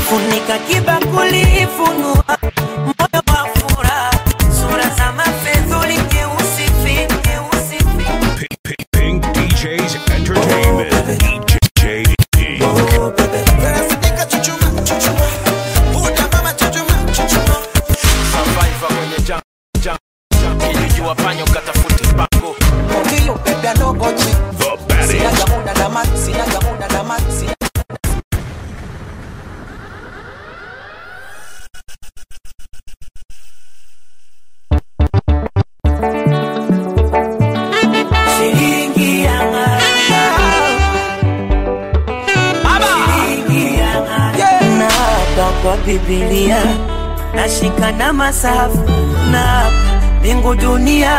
funika kibakuli, funua moyo wa furaha, sura za mafedhuli nyeusi fi, nyeusi fi. Pink DJs Entertainment. DJ Pink. Survivor kwenye jam, jam, jam. Ilijua panyo katafute pango The baddest. Shilingi ya ng'ara. Shilingi ya ng'ara. Na hapa kwa Biblia nashika na masafu na hapa mbingu dunia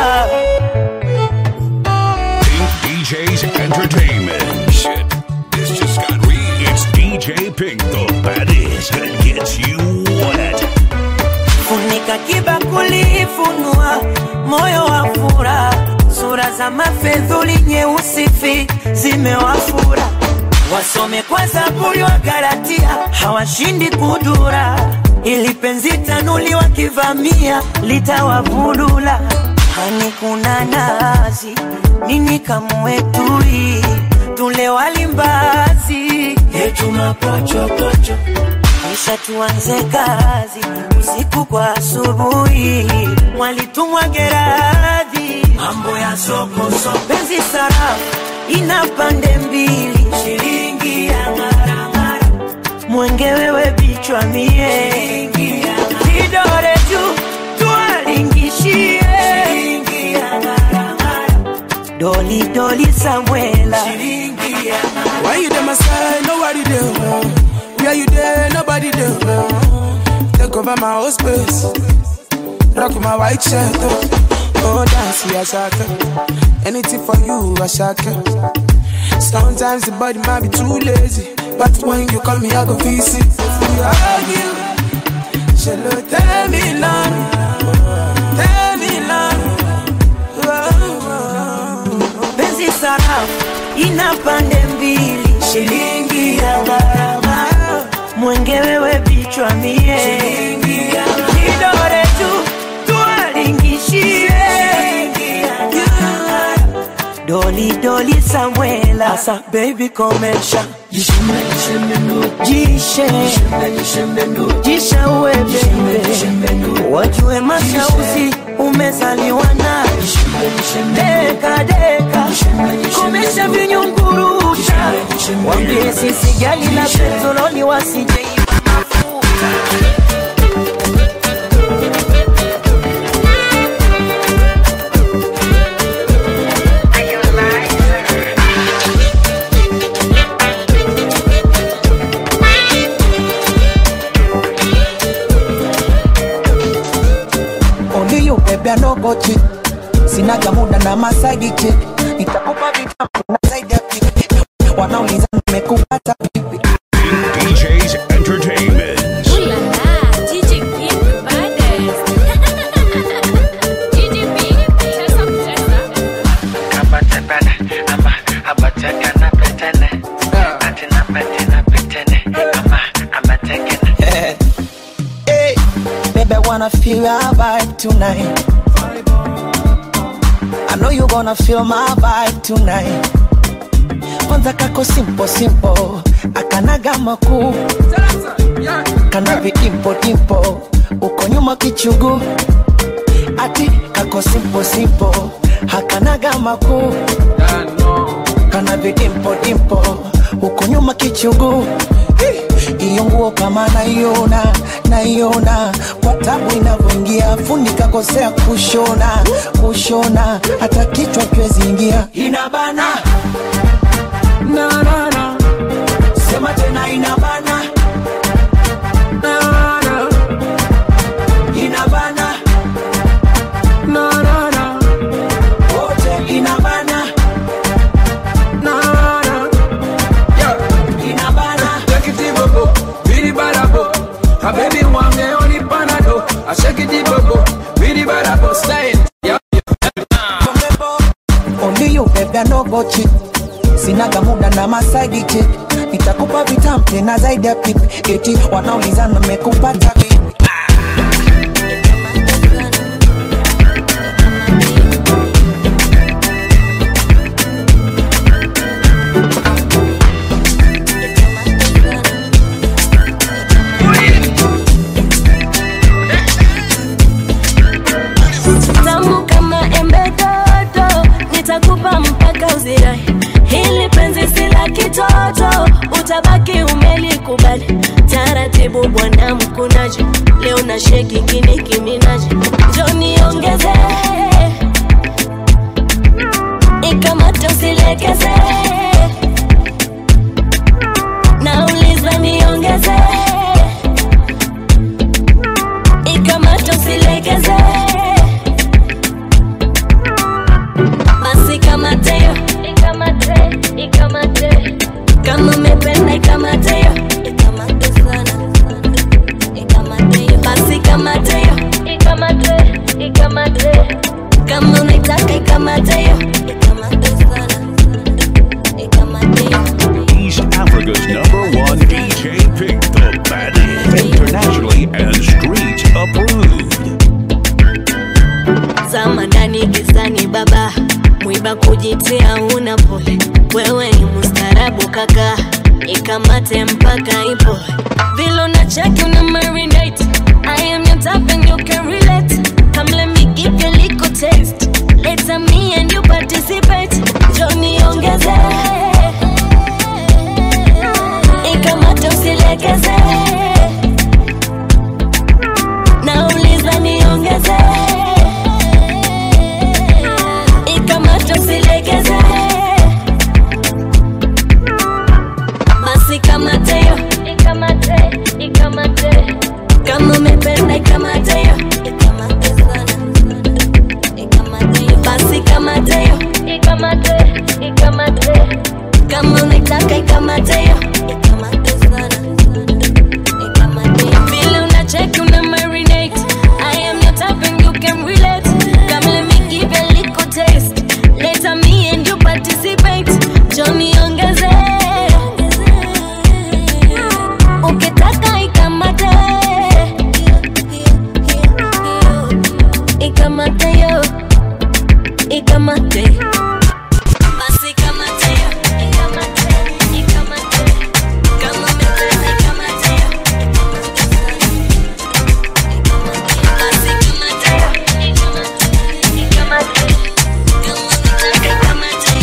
Pink DJs Entertainment. Shit, this just got real. It's DJ Pink, the baddest that gets you wet. funika kibakuli, funua moyo wa furaha, sura za mafedhuli nyeusi fi zimewafura, wasome kwa Zaburi wa Galatia, hawashindi kudura, ili penzi tanuli wakivamia litawavulula. Hani kuna nazi nini kamwetui tule walimbazi yetu mapochopocho kisha tuanze kazi usiku kwa asubuhi, mwalitumwa Geradhi, mambo ya soko soko, penzi sarafu ina pande mbili, shilingi ya ngaramara, mwenge wewe bichwa mie, kidole juu tuwalingishie, shilingi ya ngaramara, doli doli Samuela, shilingi ya ngaramara. Why you there, my side? Nobody there. Where you there? Nobody there. Take over my whole space. Rock my white shirt. Oh, oh dance, yeah, shaka. Anything for you, I shaka. Sometimes the body might be too lazy. But when you call me, I go visit. You argue. Shall tell me long. Tell me long. Oh, oh, penzi sarafu ina pande mbili, shilingi ya gharama, mwenge wewe bichwa mie, kidole tu tuwalingishie, doli doli Samuela, asa baby komesha jishe jishe uwe bebe, wajue mashauzi umezaliwa nayo deka deka, komesha vinyunguruta, wambie sisi gali la petroli wasijeiba mafuta. Only you baby I no go cheat Sinaga muda na masaidi chick Nitakupa vitamu na zaidi ya pipi Wanauliza nimekupata vipi Pink DJs Entertainment. Ooh la la, DJ Pink, baddest. DJ Pink, cheza cheza. hey, Baby I wanna feel your vibe tonight I know you gonna feel my vibe tonight Kwanza kako simple simple Akanaga makuu Kana vidimpo dimpo Uko nyuma kichugu Ati kako simple simple Hakanaga makuu Kana vidimpo dimpo Uko nyuma kichugu Iyo nguo kama naiona naiona kwa tabu inavyoingia fundi kakosea kushona kushona hata kichwa kiwezi ingia inabana na, na, na. sema tena inabana Na, na. inabana Na, na, na. wote inabana Na, na. Yeah. inabana Take it deep, bobo. Bidi barabo. A baby wange only panado. I shake it deep, bobo. Bidi barabo. Style. Yeah. Only you baby I no go cheat Sinaga muda na masaidi chick Nitakupa vitampe tena zaidi ya pipi eti wanaulizana mekupata vipi tamu kama embe dodo, nitakupa mpaka uzirai. Hili penzi si la kitoto, utabaki umelikubali. Taratibu bwana mkunaji, leo na sheki kini kiminaji, njo niongeze ikamata usilegeze, nauliza niongeze ikamata usilegeze basi kamateo ikamate ikamate kama umependa ikamateo ikamate sana ikamateo basi kamateo ikamate ikamate kama unaitaka ikamateo ikamate sana ikamateo He's Africa's number one DJ Pick the baddest. Internationally and street approved. zama ndani gizani baba mwiba kujitia una pole wewe ni mustarabu kaka ikamate mpaka ipo vilo na cheki una marinate I am your type and you can relate come let me give you a little taste later me and you participate Johnny ongeze ikamate usilegeze nauliza niongeze ikamate usilegeze basi kamateo ikamate ikamate kama umependa ikamateo ikamate sana ikamateo basi kamateo ikamate ikamate kama unaitaka ikamateo ikamate sana ikamateo vile unacheki una marinate I am your type and you can relate come let me give you a little taste later me and you participate Johnny ongeze ukitaka ikamate ikamate yo ikamate basi kamate yo ikamate ikamate kama umependa ikamate yo basi kamate yo ikamate ikamate kama unataka ikamate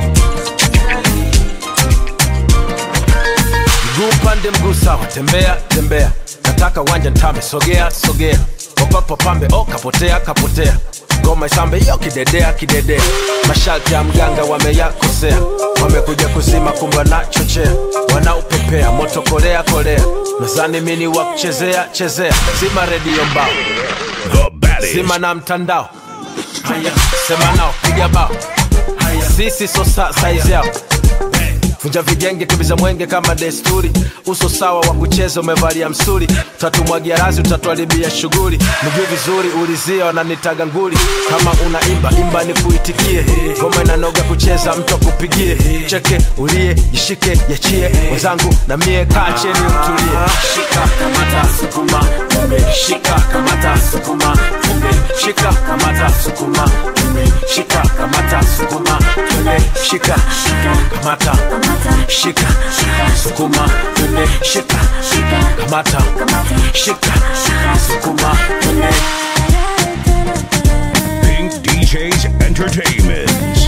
mguu pande mguu sawa tembea tembea nataka wanja ntame sogea sogea popapo pambe o kapotea kapotea ngoma isambe yo kidedea kidedea masharti ya mganga wameyakosea wamekuja kuzima kumba na chochea wanaupepea moto kolea kolea nazani mini wa kuchezea chezea zima redio mbao The baddest. zima na mtandao haya sema nao piga bao haya sisi so sa saizi yao vunja vijenge tubiza mwenge kama desturi uso sawa wa kucheza umevalia msuri tatumwagia razi utatuharibia shughuli mjue vizuri ulizia wananitaga nguli kama unaimba imba ni kuitikie ngoma inanoga kucheza mtu akupigie cheke ulie jishike yachie wenzangu na mie kaa cheni utulie shika kamata sukuma umbe shika kamata sukuma umbe shika kamata sukuma umbe shika kamata sukuma umbe shika kamata shika sukuma umbe shika kamata shika sukuma umbe Pink DJs Entertainment.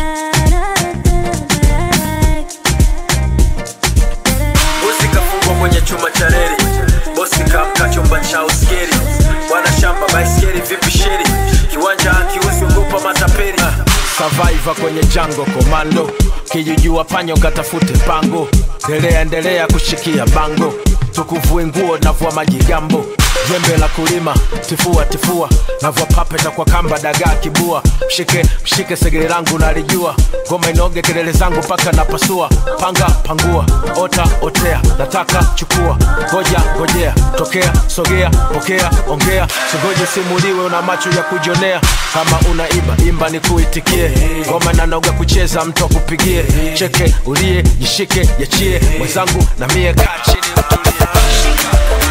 Bosi kafungwa kwenye chuma cha reli, bosi kamka chumba cha uskeri. Bwana shamba baiskeli vipi sheri, kiwanja akiusi ugopa matapeli. Survivor kwenye jango komando, kijijua panyo katafute pango. Endelea endelea kushikia bango, tukuvue nguo navua majigambo. jembe la kulima tifua tifua navua papeta kwa kamba dagaa kibua mshike mshike segere langu nalijua ngoma inoge kelele zangu mpaka napasua panga pangua ota otea nataka chukua ngoja ngojea tokea sogea pokea ongea singoje simuliwe una macho ya kujionea kama unaiba imba ni kuitikie ngoma nanoga kucheza mtu akupigie cheke ulie jishike yachie mwenzangu na mie kaa chini utulie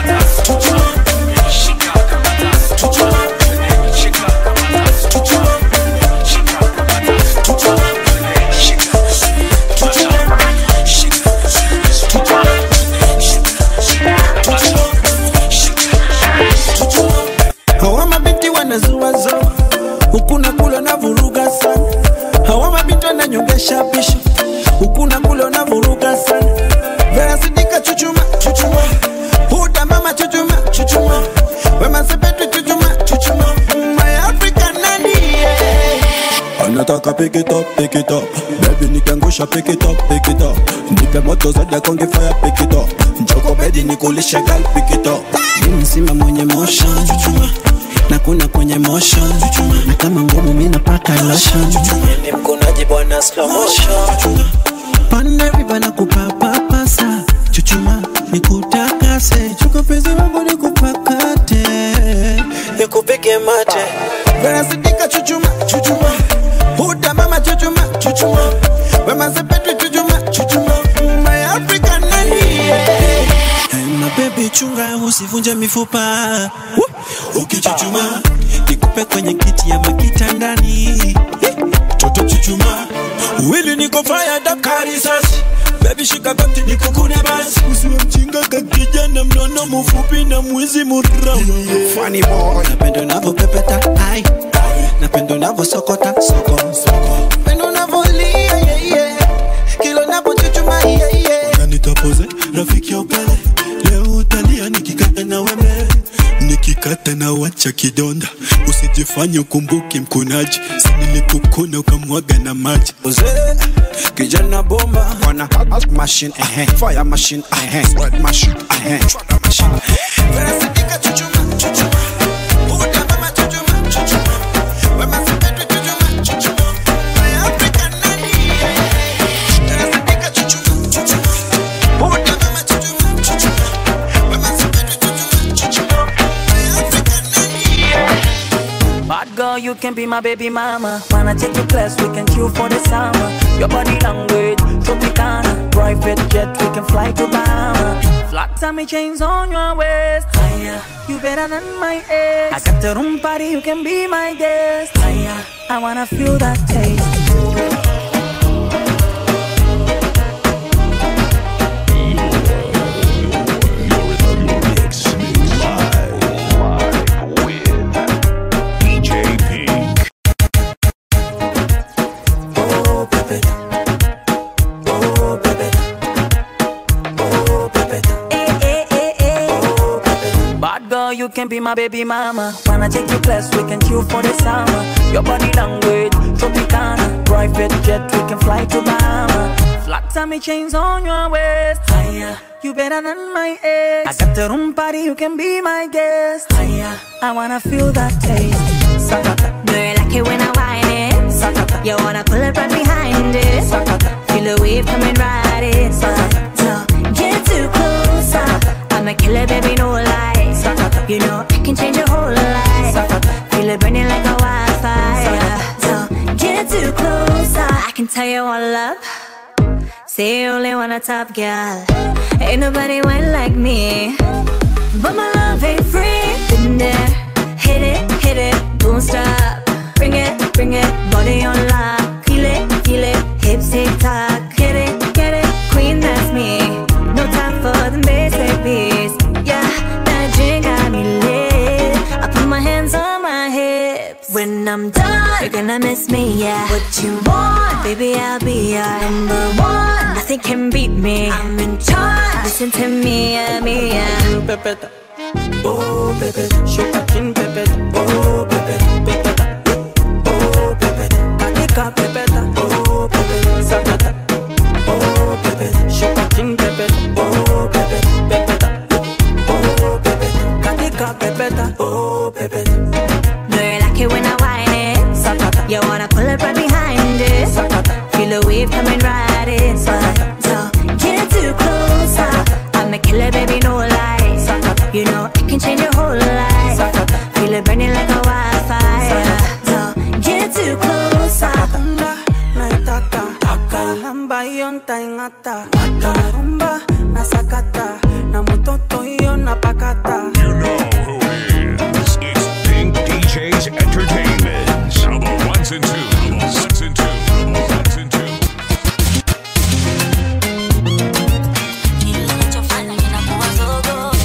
hawa mabinti wanazuazo huku na kule na vuruga sana hawa mabinti wananyongesha pisho huku na kule na vuruga sana verasidika chuchuma chuchuma huda mama chuchuma chuchuma wema sepetu chuchuma chuchuma my african nani yeah. anataka pick it up, pick it up Baby nikiangusha pick it up, pick it up Nipe moto zaidi ya konge fire pick it up Njoko bedi nikulishe gal pick it up Mimi sima mwenye motion chuchuma na kuna kwenye motion chuchuma na kama ngumu mimi napaka lotion chuchuma ni mkunaji bwana slow motion pande riba na kupapapasa chuchuma nikutakase chuko pezi wangu nikupakate nikupige mate verasidika chuchuma chuchuma huda mama chuchuma chuchuma wema sepetu chuchuma chuchuma my african nani yeah. Hey, my baby chunga usivunje mifupa Woo! ukichuchuma nikupe kwenye kiti ya makitandani toto chuchuma wili niko fire dakari sasi Baby shika kati nikukune basi usiwe mjinga kakijana mnono mfupi na mwizi murau Funny boy Napenda unavyopepeta ai Napenda unavyosokota soko soko Napenda unavyolia yeah yeah Kila unavyochuchuma yeah yeah Unanitapoze rafiki ya upele Leo utalia nikikata na wembe nikikata na wacha kidonda usijifanye ukumbuke mkunaji sinilikukuna ukamwaga na maji Ozee, kijana bomba wana hot machine eh, fire machine eh, sweat machine eh, throttle machine Verasidika chuchuma chuchuma Buda mama chuchuma chuchuma Wema sepetu chuchuma chuchuma My African nani Verasidika chuchuma chuchuma Buda mama chuchuma chuchuma Wema sepetu chuchuma chuchuma My African nani Bad girl, you can be my baby mama. Wanna take you class, we can chill for the summer. Your body language, Tropicana. Private jet, we can fly to Bahama. Flat tummy chains on your waist. Higher, you better than my ex. I got the room party, you can be my guest. Higher, I wanna feel that taste. DJ Pink. Oh, baby. Oh, baby. Oh, baby. Eh, eh, eh, eh. Oh, baby. Bad girl, you can be my baby mama. Wanna take you class, we can chill for the summer. Your body language, Tropicana. Private jet, we can fly to Bahama. Flat tummy chains on your waist. Higher, you better than my ex. I got the room party, you can be my guest. Higher, I wanna feel that taste. Sakata, Do you like it when I whine it? sakata, You wanna pull it right behind it? sakata. Feel the wave coming right in. So get too close. I'm a killer, baby, no lie. You know I can change your whole life. Feel it burning like a wildfire. So get too close. I can tell you all up. Say you only want a top girl. Ain't nobody went like me. But my love ain't free. Been there, hit it, hit it, don't stop. Bring it, bring it, body on lock. Feel it, feel it, hips tick tock. Get it, get it, queen, that's me. No time for the basic beats. Yeah, that drink got me lit. I put my hands on my hips. When I'm done, you're gonna miss me, yeah. What you want, baby, I'll be your number one. Nothing can beat me. I'm in charge. Listen to me, yeah, me, yeah. Pepeta. Oh, baby. Shake a chin, pepeta. Oh, baby. Pepeta. Oh, baby. Katika, pepeta. Oh, baby. Sakata. Oh, baby. Shake a chin, pepeta. Oh, baby. Pepeta. Oh, baby. Katika, pepeta. baby, no lies. You know it can change your whole life. Feel it burning like a wildfire. So get too close. Anda, naitaka Kalamba yonta ingata Rumba, nasakata Na mutoto hiyo napakata You know who it is. It's Pink DJs Entertainment. Double ones and twos. Double ones and twos. Double ones and twos. Kile unachofanya kinakuwa zogo.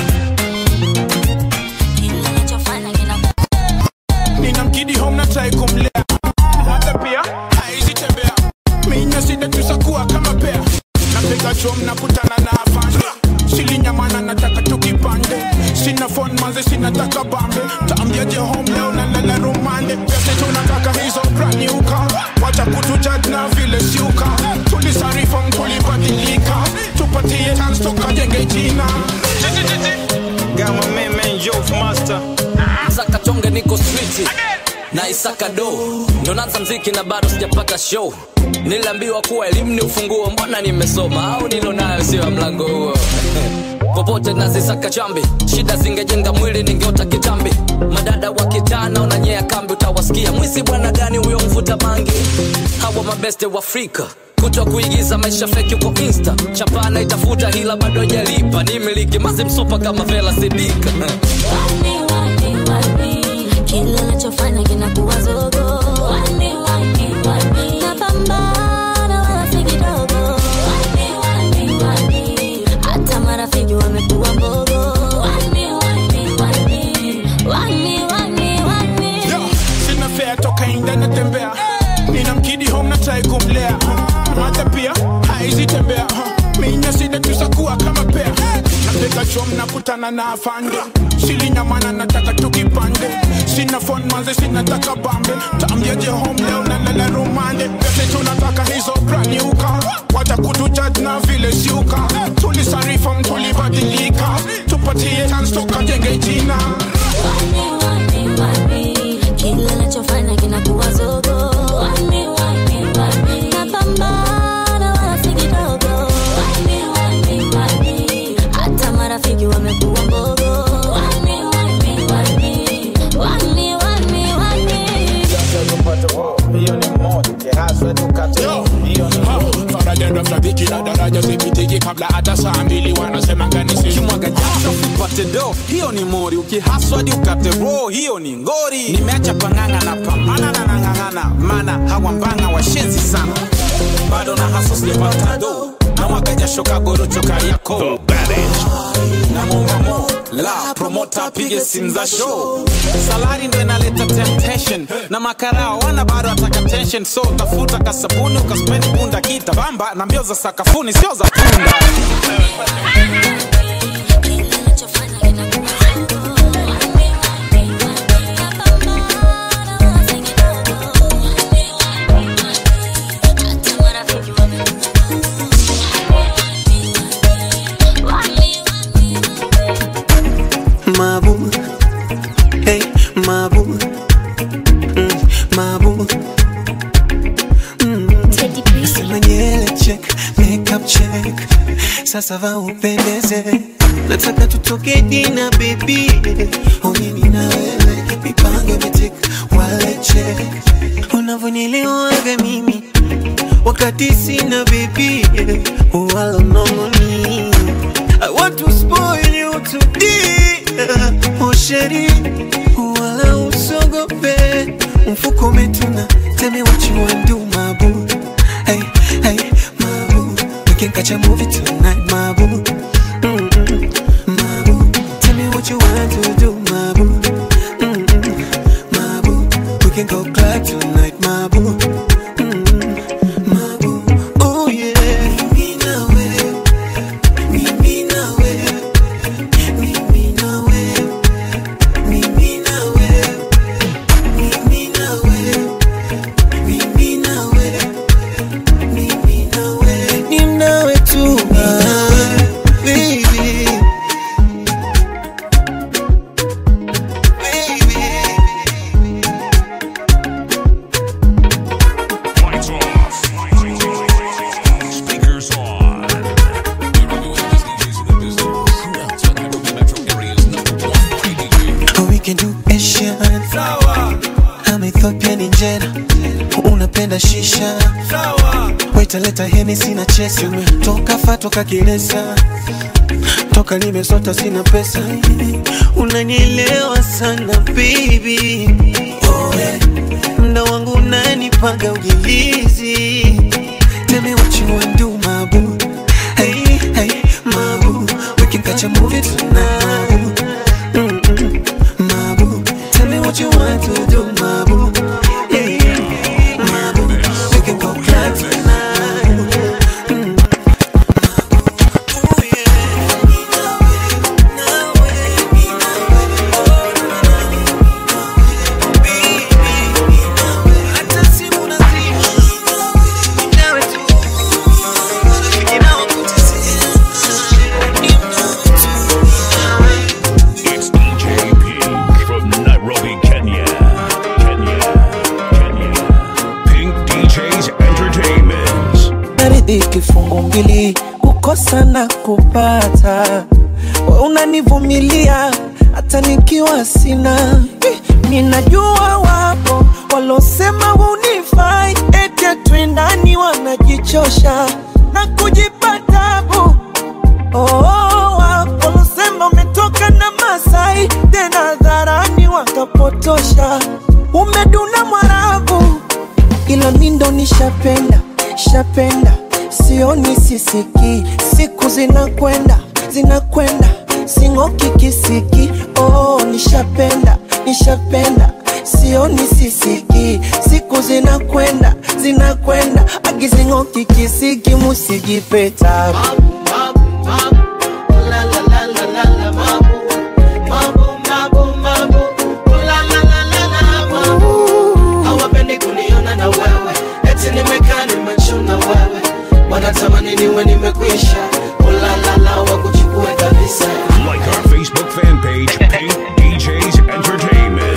Kile unachofanya kinakuwa Nina mkidi home na try kumlea Hata pia haizi tembea Minya sida tusakuwa kama pea Napiga chom na kutana na afande Silinyamana nataka tukipande Sina phone manze sinataka bambe Taambiaje home leo na lala rumande Pese tunataka hizo brand new car Wacha kutujudge na vile siuka Tulisarifom tulibadilika Tupatie chance tukajenge jina Gama meme Youth Master Saka chonge niko street na isaka do ndo naanza mziki na bado sijapata show niliambiwa kuwa elimu ni ufunguo mbona nimesoma au nilo nayo sio ya mlango huo popote nazisaka chambi shida zingejenga mwili ningeota kitambi madada wa kitana unanyea kambi utawasikia mwisi bwana gani huyo mvuta mangi hawa mabeste wa afrika kutwa kuigiza maisha feki uko insta chapana itafuta hila bado jalipa ni miliki mazi msupa kama vela sidika Wani, wani, wani. Kile unachofanya kinakuwa zogo. Wani, wani, wani. Napambana wala si kidogo. Wani, wani, wani. Hata marafiki wamekuwa mbogo. Wani, wani, wani. Wani, wani, wani. Yo, sina fea toka inda natembea nina mkidi home na try kumlea hata pia haizi tembea minya sida tusakuwa kama pea napiga chom na kutana na afande silinyamana nataka tukipande sina phone manze sinataka bambe taambiaje home leo na lala rumande pese tunataka hizo brand new car wacha kutujudge na vile siuka tulisarifom tulibadilika tupatie chance tukajenge jina Wani, wani, wani. Kile unachofanya kinakuwa zogo. Wani, wani, wani. Napambana wala si kidogo. Wani, wani, wani. Hata marafiki wamekuwa mbogo. Wani, wani, wani. Wani, wani, wani. Faradenda flaviki na daraja zipitiki kabla hata saa mbili wanasema nganisi ukimwaga jasho upate do hiyo ni mori ukihaswadi ukate roho hiyo ni ngori nimeacha pang'ang'a na pambana na nang'ang'ana mana hawa mbanga washenzi sana bado na haso sijapata do na mwaga jasho kagorocho kariako The baddest. na mongamo la promota apige simu za show salari ndo inaleta temptation na makarao wana bado ataka tension so tafuta kasabuni ukaspendi bunda kita bamba na mbio za sakafuni sio za punda Kile unachofanya kinakuwa zogo. Wani, wani, wani. Napambana wala si kidogo. Wani, wani, wani. Hata marafiki wamekuwa Wani, wani, wani. Mabu, hey, mabu, mm, mabu. Sema nywele check, makeup check, sasa va upendeze. Nataka tutoke dina baby, oh mimi na wewe, mipango imetik, wale check. Unavyonielewaga mimi wakati sina baby, wala mnongoni. I want to spoil you today, oh sheri, wala usogope, mfuko umetuna. Tell me what you want do, my boo. Hey, hey, my boo. We can catch a movie tonight, my boo. Mm-mm, my boo. Tell me what you want to do, my boo. Mm-mm, my boo. We can go club tonight, my boo. Mm-mm, my boo. Oh yeah. Mimi na wewe, mimi na wewe, mimi na wewe, mimi na wewe, mimi na wewe, mimi na wewe, mimi na wewe, ni nawe tu. Ah. jera unapenda shisha wetaleta heni sina chesa toka fa toka kilesa toka nimesota sina pesa unanielewa sana baby oh, yeah. mda wangu unanipaga ujilizi Tell me what you wanna do, my boo. Hey, hey, my boo. We can catch a movie tonight, Mm-mm, my boo. Tell me what you want to do, my boo. Yeah, my boo. We can go club tonight. Mm. It's DJ Pink from Nairobi, Kenya. Kenya. Kenya. Pink DJs Entertainment. naridhi kifungu mbili kukosa na kupata we unanivumilia hata nikiwa sina Eh, ninajua wapo walosema unifai eti twendani wanajichosha na kujipa tabu oh, wapo walosema umetoka na masai tena dharani wakapotosha umeduna mwarabu ila mi ndo nishapenda shapenda sioni sisiki siku zinakwenda zinakwenda sing'oki kisiki oh, nishapenda nishapenda sioni sisiki siku zinakwenda zinakwenda akizing'oki kisiki musijipeta hawapendi kuniona na wewe eti nimekaa nimechuna wewe wanatamani niwe nimekwisha ulalala wakuchukue kabisa Like our Facebook fan page, Pink DJs Entertainment.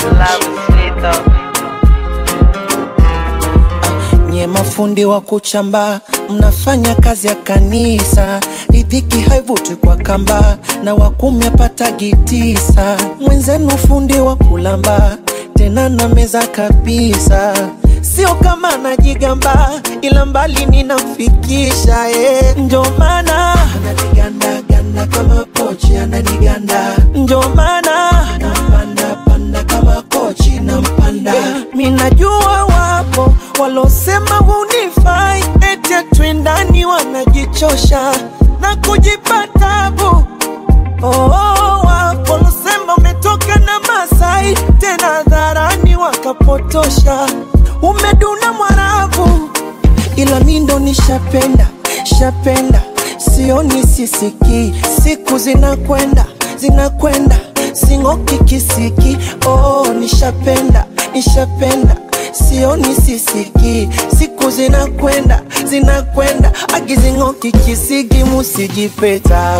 nye mafundi wa kuchamba mnafanya kazi ya kanisa ridhiki haivuti kwa kamba na wakumi apatagi tisa mwenzenu fundi wa kulamba tena na meza kabisa sio kama najigamba ila mbali ninamfikisha eh. njo maana ananigandaganda kama pochi ananiganda njo maana nampanda panda kama kochi nampanda minajua wapo walosema unifai eti twendani wanajichosha na kujipa tabu Oh, wapo walosema umetoka na Masai tena dharani wakapotosha, umeduna mwarabu, ila mi ndo nishapenda shapenda, sioni sisiki, siku zinakwenda zinakwenda, sing'oki kisiki. Oh, nishapenda nishapenda sioni sisiki, siku zinakwenda zinakwenda, akizing'oki kisiki, musijipeta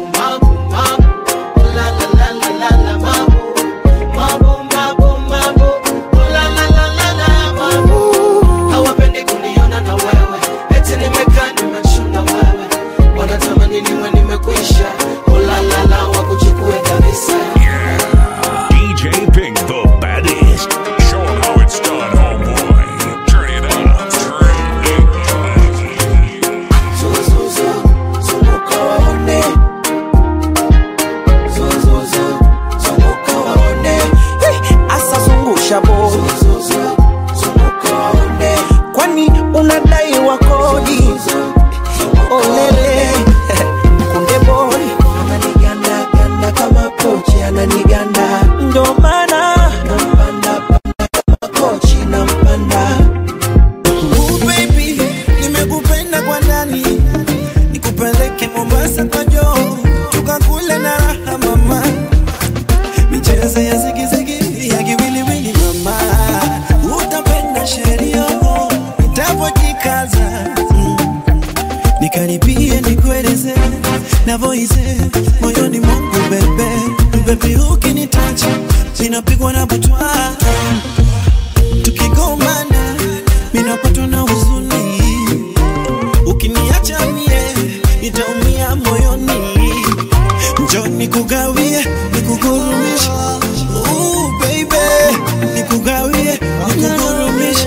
hawapendi kuniona na wewe eti nimekaa nimechuna wewe wanatamani niwe nimekwisha ulalala wakuchukue kabisa DJ Pink, the baddest. Show 'em how it's done, homeboy. Turn it up. Turn it up. Zuzuzu, zunguka waone. Zuzuzu, zunguka waone. asa zungusha bo Zuzuzu, zunguka waone. kwani unadai wa kodi olele kunde boy Ananiganda, ganda kama pochi, ananiganda. ndo maana Nampanda, panda kama kochi, nampanda. Ooh, baby, nimekupenda kwa ndani, nikupeleke Mombasa kwa joo, tukakule na raha mama, michezo ya zigizigi ya kiwiliwili mama, utapenda sheria nitapojikaza mm. nikaribie nikueleze navoize moyoni mwangu bebe bebi, ukinitacha ninapigwa na butwa tukigombana minapatwa na huzuni ukiniacha mie nitaumia moyoni njo nikugawie nikugurumishe Ooh, baby nikugawie nikugurumishe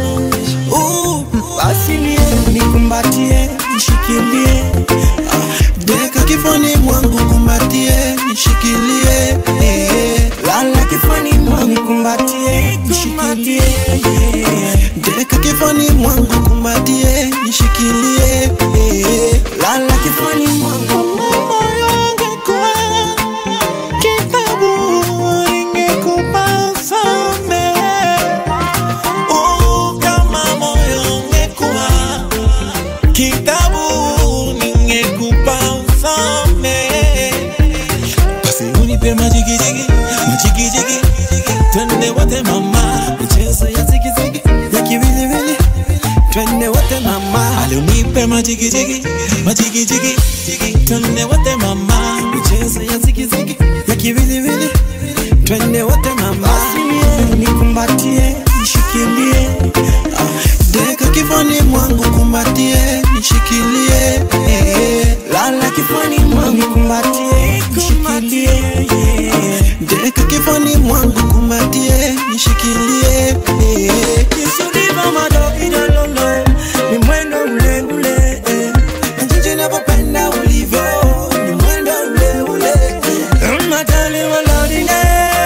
nishikilie Ah, deka kifani mwangu kumbatie nishikilie eh, lala kifani mwangu kumbatie nishikilie eh, deka kifani mwangu kumbatie nishikilie eh, lala kifani mwangu moyo ungekuwa kitabu ingekupa samehe Oh, kama moyo ungekuwa kitabu ningekupa usome basi unipe majigijigi majigijigi twende wote mama michezo ya zigizigi ya kiwiliwili twende wote mama aliunipe majigijigi majigijigi twende wote mama michezo ya zigizigi ya kiwiliwili twende wote mama nikumbatie nishikilie Ah, deka kifani mwangu kumbatie nishikilie eh, lala kifani mwangu kumbatie nishikilie eh, deka kifani mwangu kumbatie nishikilie eh, kisudiva madokidololo ni mwendo ule ule eh, na jinsi navyopenda ulivyo ni mwendo ule ule eh, matali walodine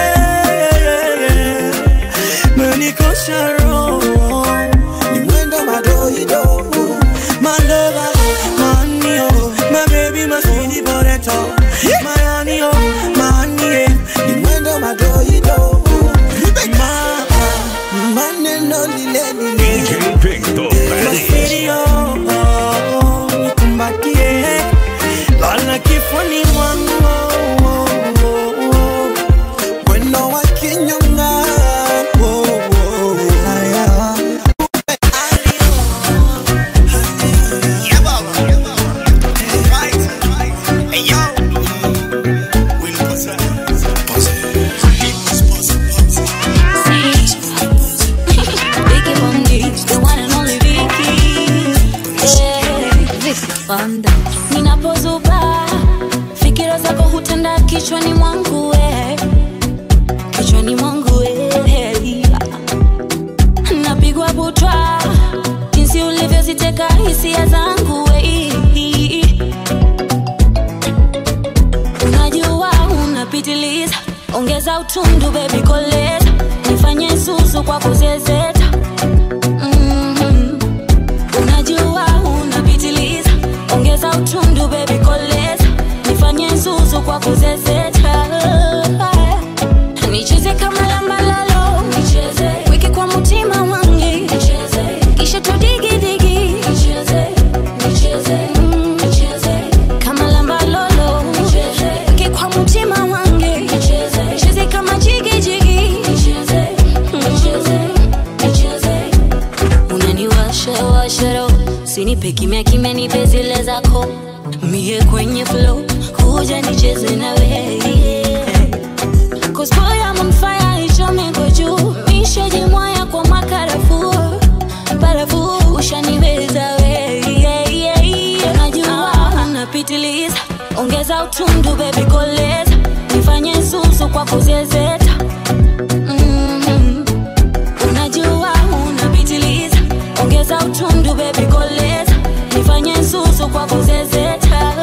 menikosha roho ni mwendo madoido malova manio mabebi masini boreto mayanio manie ni mwendo madoido ma maneno lile lile DJ Pink the baddest. Masirio, nikumbatie lala kifuni mwangu mwendo wa kinyonga oh, oh, haya. Vicky Bundy, the one and only Vicky. Yeah. Banda. Ninapozuba fikira zako hutenda kichwani mwangu we kichwani mwangu we napigwa butwa jinsi ulivyoziteka hisia zangu we unajua unapitiliza ongeza utundu bebi koleza nifanye susu kwa kuzezeta Mhm. unajua unapitiliza ongeza utundu bebi koleza nifanye susu kwa kuzezeta nicheze kama lambalalo nicheze wiki kwa mutima wangi nicheze kisha tudigidigi nicheze nicheze mm, nicheze kama lambalolo nicheze wiki kwa mutima wangi nicheze nicheze kama jigijigi nicheze nicheze nicheze unaniwasha washaro sinipe kimya kimya nipe zile zako mie kwenye flow kuja nicheze na wewe Cause boy I'm on fire ichomeko juu mishajimwaya kwa makarafu barafu ushaniweza we yeah, yeah, yeah. najua unapitiliza ongeza utundu bebi koleza nifanye susu kwa kuzezeta Mhm. unajua unapitiliza ongeza utundu bebi koleza nifanye susu kwa kuzezeta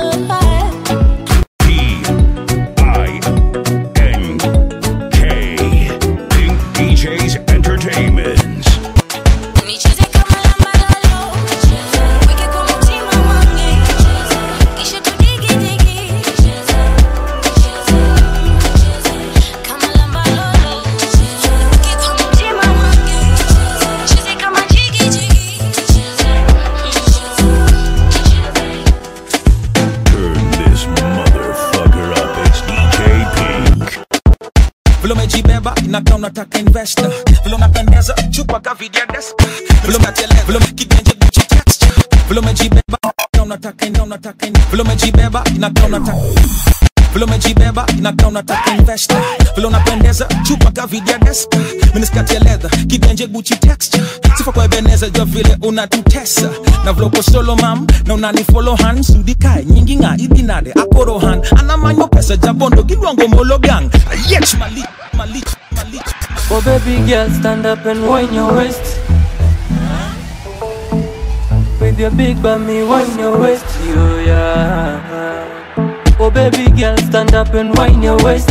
P I N K. Pink DJs Entertainment. Nicheze kama lambalalo, nicheze. Weke kwa mtima wangu, nicheze. Kisha tudigidigi, nicheze. Nicheze, nicheze. Kama lambalalo, nicheze. Weke kwa mtima wangu, nicheze. Nicheze kama jigijigi, nicheze. Nicheze, nicheze. Turn this motherfucker up. It's DJ Pink. vile umejibeba inakaa unataka investor vile unapendeza chupa kavidia deska vile umeteleza vile kigenje gucci texture vile umejibeba inakaa unataka unataka vile umejibeba inakaa unataka vile umejibeba inakaa unataka investor vile unapendeza chupa kavidia deska miniskati ya leather kigenje gucci texture sifa kwa ebeneza jua vile unatutesa na vile uko solo mam na unanifollow han sudikae nyingi nga idinade akorohan anamanyo pesa jabondo gilwango mologang ayech mali mali mali Oh baby girl, stand up and wind your waist. With your big bummy, wine your waist, yo, yeah. Oh, baby girl, stand up and wine your waist.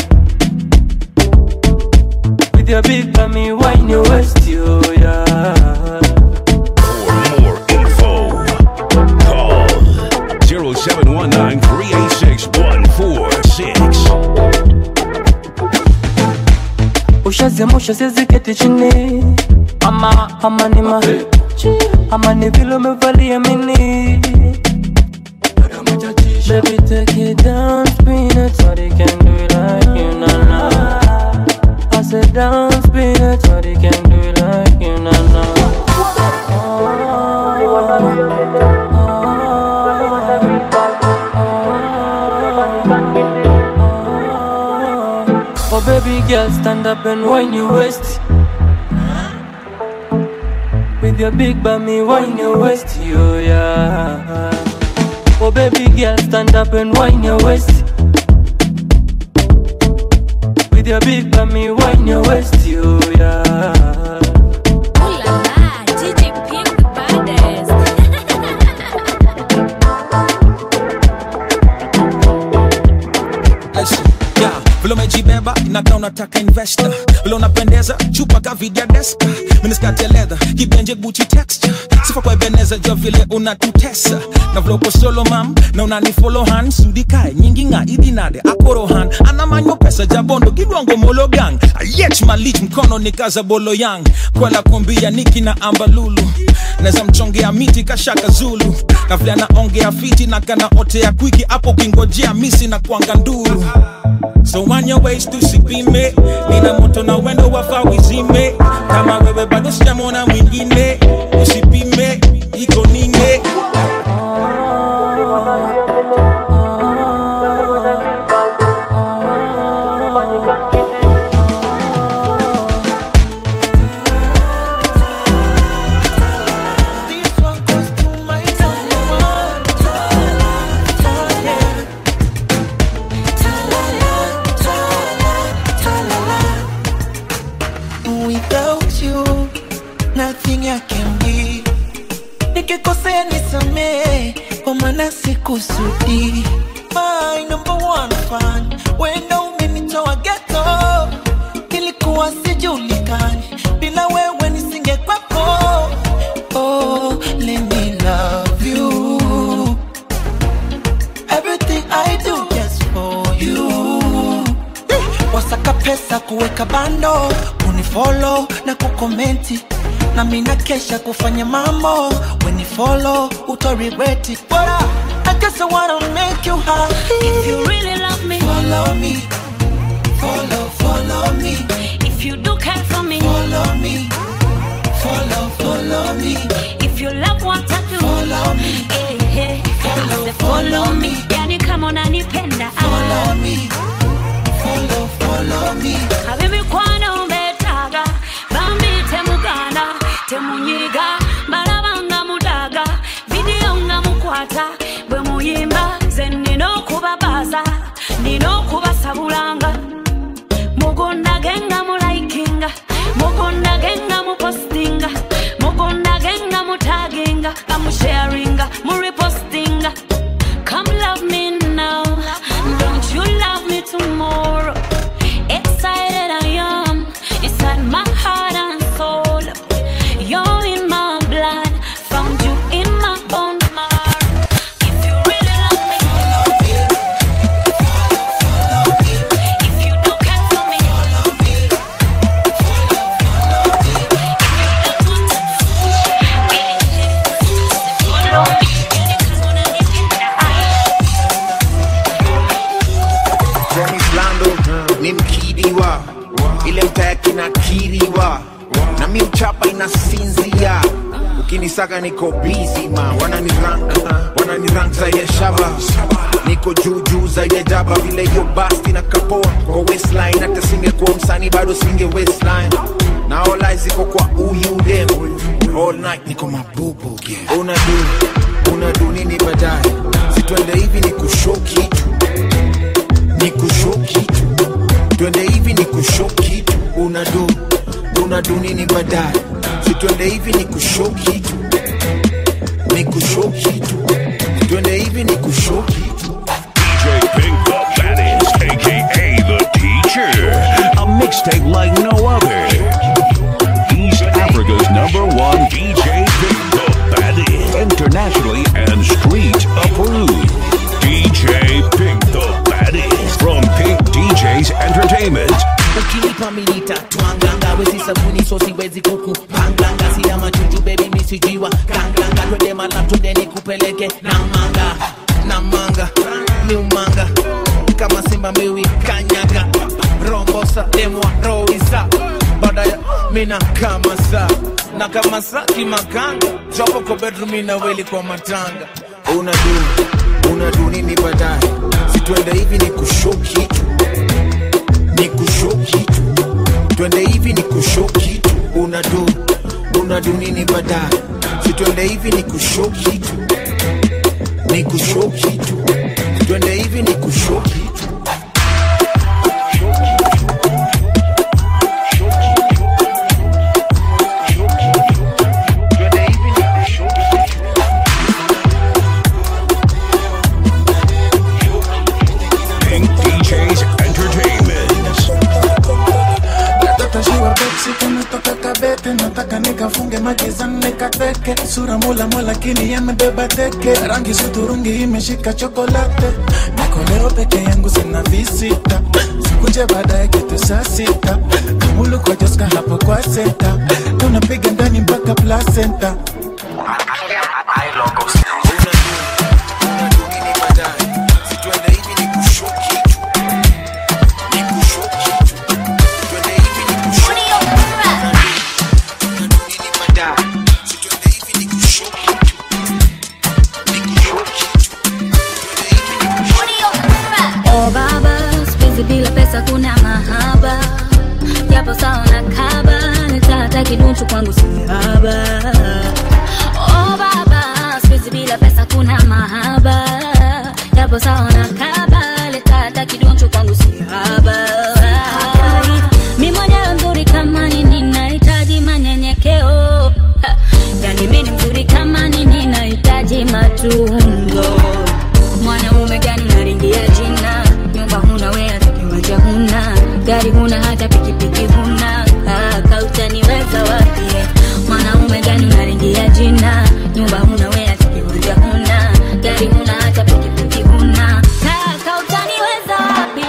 With your big bummy, wine your waist, yo, yeah. For more info, call 0719 386 146. ushaziamsha siziketi chini ama ama ni ma ama ni vile umevalia mini Baby take it down, spin it Shawty can do it like you, na na I said down, spin it Shawty can do it like you, na na Oh baby girl, stand up and wine your waist With your big bummy, wine your waist, yo yeah Oh baby girl, stand up and wine your waist With your big bummy, wine your waist, yo yeah Listen, yeah, vile umejibeba inakaa unataka investor vile unapendeza chupa kavidia deska miniskati ya leather kibenje guchi texture sifa kwa ebeneza jua vile unatutesa na vile uko solo mam na unanifolo han sudikae nyingi nga idinade akorohan anamanyo pesa jabondo kidwango mologang ayech malich mkono ni kaza bolo yang kwela kumbia niki na ambalulu neza mchongea miti kashaka zulu na vile anaongea fiti na kana otea kwiki hapo kingojea misi na kwanga nduru so on your ways tusipime nina moto na wendo wafa wizime kama wewe bado sijamona mwingine usipime iko ninge Without you, nothing I can be. Nikikosea nisamee, kwa maana sikusudi. My number one fan, wenda umenitoa ghetto. Nilikuwa sijulikani, bila wewe nisingekwepo. Oh, let me love you. Everything I do just for you wasaka pesa kuweka bando kunifolo na kukomenti na mina kesha kufanya mambo wenifolo utorigreti bora I guess I wanna make you happy If you really love me, follow me follow follow me if you do care for me, follow me follow follow me if you love what I do, Follow me. eh, eh, Follow, say follow follow me. me. Yani kama unanipenda, follow me follow follow me abebikwano mbetaaga bambi temugana temunyiga balabanga mudaga vidiyo nga mukwata bwe muyimba ze nina okubabaza nina okubasabulanga mugondage nga mulaikinga mugondage nga mupostinga mugondage nga mutaginga nga musharinga muripostinga come love me now don't you love me tomorrow excited I am inside my heart and soul you're in my blood found you in my bone marrow if you really love me if you do care for me Promise Lando ni mkidiwa, ile mtaki na kiriwa, na mi mchapa inasinzia. Ukinisaka niko busy ma, wanani rank, wanani rank zaidi ya shaba, niko juu juu zaidi ya jaba, vile hiyo basti na kapoa kwa waistline, hata singekuwa msanii bado singe waistline na all eyes iko kwa huyu dem all night niko mabubu yeah. Unadu unadu nini baadaye, situende hivi ni kushow kitu ni kushow kitu twende hivi ni kushow kitu unadu unadu nini baadaye si twende hivi ni kushow kitu ni kushow kitu twende hivi ni kushow kitu DJ Pink the baddest, aka the teacher. A mixtape like no other. East Africa's number one DJ Pink the baddest. Internationally and street approved. DJ Pink the baddest. From Pink DJs Entertainment. ukinipa milita twanganga wezi sabuni so siwezi kuku panganga sina machuchu bebi misijiwa kanganga twende mala twende nikupeleke na manga na manga miumanga kama simba miwi kanyaga rombosa demwa roisa badaya mina kama sa na kama sa kimakanga jopo kwa bedroom inaweli kwa matanga unadu unadu nini baadaye situende hivi ni kushow kitu ni kushow kitu twende hivi ni kushow kitu unadu unadu nini baadaye situende hivi ni kushow kitu ni kushow kitu twende hivi ni kushow kitu Pink DJs Entertainment. Nataka shiwa Pepsi kametoka kabete, nataka nikafunge magizani nikateke, sura mula mula lakini yamebeba teke, rangi suturungi imeshika chokolate, niko leo peke yangu sina visita, sikunje baadaye kitu saa sita, kamulu kwa Joska hapo kwa senta, tunapiga ndani mpaka placenta. Oh baba, sipenzi bila pesa kuna mahaba japo sawa na kaba nitata kidunchu kwangu sihaba Oh baba, sipenzi bila pesa kuna mahaba japo sawa na kaba nitata kidunchu kwangu sihaba mi mwenyewe mzuri kama nini nahitaji manyenyekeo Ha, yani mi ni mzuri kama nini nahitaji matunzo mwanaume gani unaringia jina nyumba huna we hata kiwanja huna gari huna hata pikipiki huna kaka utaniweza wapi mwanaume gani unaringia jina nyumba huna we hata kiwanja huna gari huna hata pikipiki huna kaka utaniweza wapi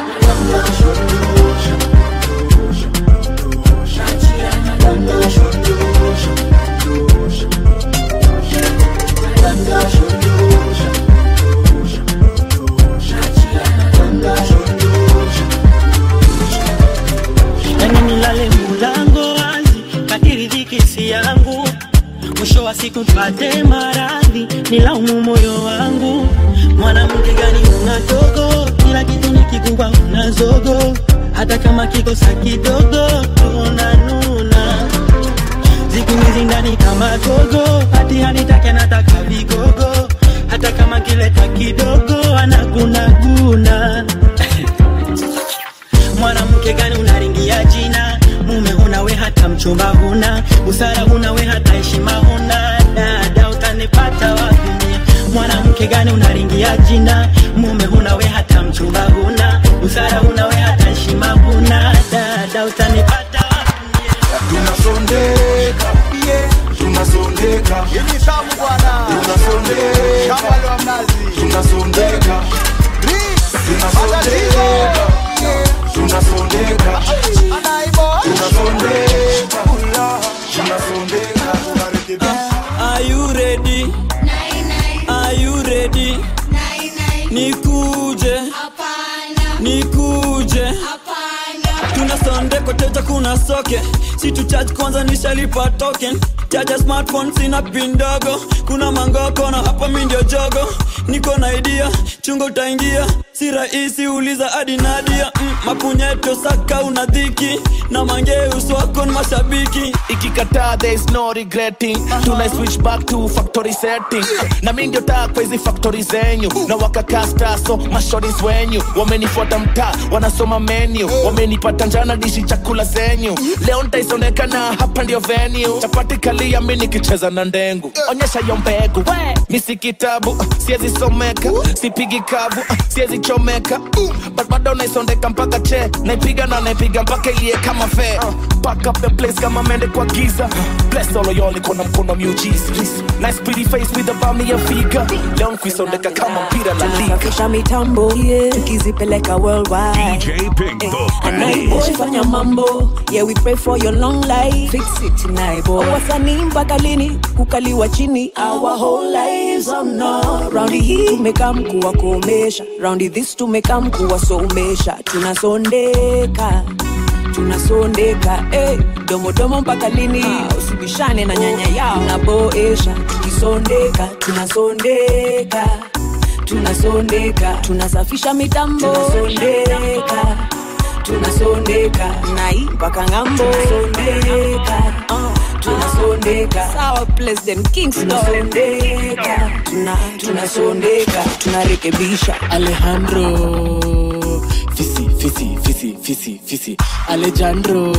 yani nilale mulango wazi kadiri dhiki si yangu mwisho wa siku pate maradhi nilaumu moyo wangu mwanamke gani una dogo kila kitu ni kikubwa una zogo hata kama kikosa kidogo tunanuna siku hizi ndani kama gogo hati hanitake nataka vigogo hata kama kileta kidogo anagunaguna mwanamke gani unaringia jina mume huna we hata mchumba huna busara huna we hata heshima huna dada utanipata wapi mie? mwanamke gani unaringia jina mume huna we hata mchumba huna busara huna we hata heshima huna dada utanipata tunasondeka yeah. tunasondeka Hivi tamu bwana. tunasondeka Shamba la mnazi. tunasondeka tunasondeka tunasondeka tunasondeka tunasondeka Are you ready? Are you ready? Nikuje. Nikuje. Tuna sonde koteja kuna soke si tu charge kwanza nishalipa token chaja smartphone sina pin ndogo kuna mangoko na hapa mi ndio jogo niko na idea chungo utaingia si rahisi uliza hadi nadia mm, mapunyeto saka una dhiki na mangeus wako ni mashabiki ikikataa there is no regretting tuna switch back to factory setting na mi ndio taa kwa hizi factory zenyu na wakakasta so mashoris wenyu wamenifuata mtaa wanasoma menu wamenipata njana dishi chakula zenyu leo ntaisonekana hapa ndio venue chapati kalia mi nikicheza na ndengu onyesha yo mbegu mi si kitabu siezi someka sipigi kavu siezi chomeka but bado naisondeka mpaka che naipiga na naipiga mpaka ilie kama fe pack up the place kama mende kwa giza bless all of y'all iko na mkono miujiza nice pretty face with a bummy ya figa leo nkuisondeka kama mpira la liga tunasafisha mitambo tukizipeleka worldwide DJ Pink the Anaiboy baddest. fanya mambo yeah we pray for your long life fix it naiboy wasanii mpaka lini kukaliwa chini our whole lives oh no raundi hii tumekaa mkuwa kuomesha raundi this tumekaa mkuwa somesha tunasondeka tunasondeka hey, domodomo mpaka lini usibishane na nyanya yao naboesha tukisondeka tunasondeka tunasondeka tunasafisha mitambo tunasondeka tunasondeka nai mpaka ngambo tunasondeka uh, tunasondeka sawa president kingston tunasondeka tuna, tunasondeka tunarekebisha alejandro fisi fisi fisi fisi fisi alejandro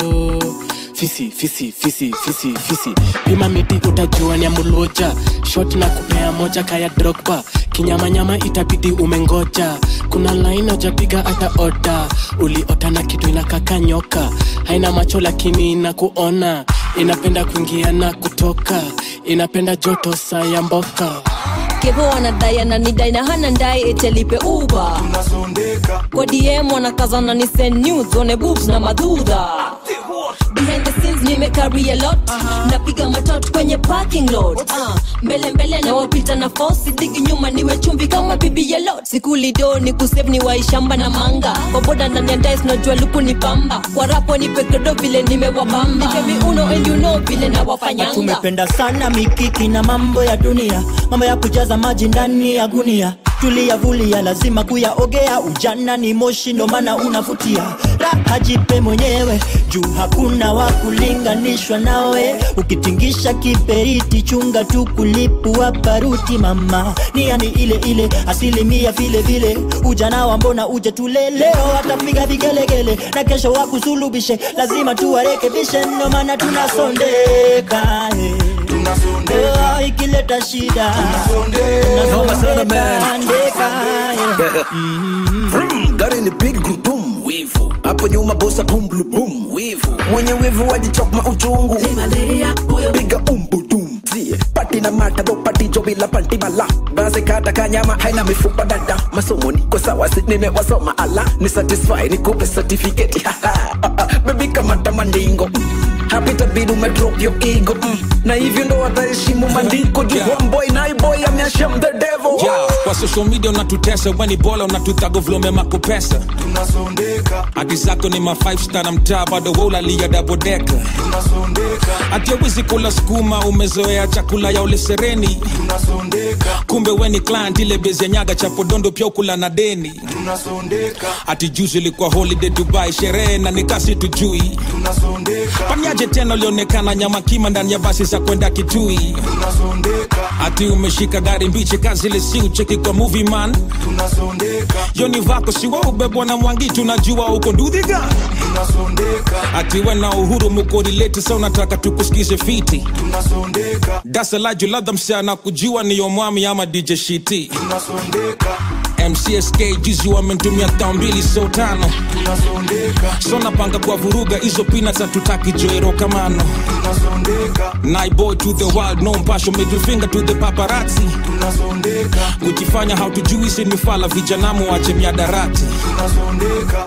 fisi fisi fisi fisi fisi pima miti utajua ni amuluja shot na kupea moja kaya drogba kinyamanyama itabidi umengoja kuna laini ujapiga hata oda uliota na kitu inakaka nyoka haina macho lakini inakuona inapenda kuingia na kutoka inapenda joto saa ya mboka kevo anadai ananidai na hana ndai etelipe uba kwa dm wanakazana ni send nudes, one boobs na madhudha behind the scenes nimecarry a lot napiga matot kwenye parking lot uh, mbele mbele na wapita na fosi digi nyuma niwe chumvi kama bibi ya lot sikulido ni kusave ni waishamba na manga kwa boda ndani ya dice najua luku ni pamba kwa rapo ni pekedo vile nimewabamba nipe uno and you know vile nawafanyanga tumependa sana mikiki na mambo ya dunia mambo ya kujaza maji ndani ya gunia tuliyavulia lazima kuyaogea ujana ni moshi ndo maana unavutia raha jipe mwenyewe juu hakuna wa kulinganishwa nawe ukitingisha kiberiti chunga tu kulipua baruti mama niani ile ile asilimia vile vile ujana wa mbona uje tule leo atapiga vigelegele na kesho wakusulubishe lazima tuwarekebishe ndo maana tunasondeka eh. Oh, ikileta shida tunasondeka, ndeka, eh. gari ni big gudum wivu hapo nyuma bosa bum blu bum wivu mwenye wivu wajichokma uchungu piga umbudum zie pati na mata do pati jo bila panti mala basi kata kanyama haina mifupa dada masomo niko sawa si nimewasoma ala ni satisfy nikupe certificate bebi kamata mandingo hapi tabidi umedrop your ego mm. na hivyo ndo wataheshimu mandiko juu homeboy naiboy amyashem the devil yeah, kwa social media unatutesa weni bola unatutago vlome makupesa tunasondeka hati zako ni ma 5 star na mtaa bado waulalia dabodeka tunasondeka hati awezi kula skuma umezoea chakula ya ule sereni tunasondeka kumbe weni client ile bezi ya nyaga cha podondo pia ukula na deni tunasondeka hati juzi ilikuwa holiday dubai sherehe na nikasi tujui tunasondeka panyaje tena ulionekana nyama kima ndani ya basi za kwenda kitui tunasondeka hati umeshika gari mbichi kazi ile si ucheki kwa movie man tunasondeka yoni vako siwa ubebwa na mwangi tunajua uko ndudhiga tunasondeka ati we na uhuru mukorileti sa unataka tukusikize fiti tunasondeka dasalaju ladha msichana kujua niyo mwami ama dj shiti tunasondeka mcsk juzi wamentumia tao mbili so tano tunasondeka so napanga kwa vuruga hizo pina tatutaki joero kamano tunasondeka naiboy to the world no mpasho middle finger to the paparazzi tunasondeka kujifanya hautujui si mifala vijanamu wache miadarati tunasondeka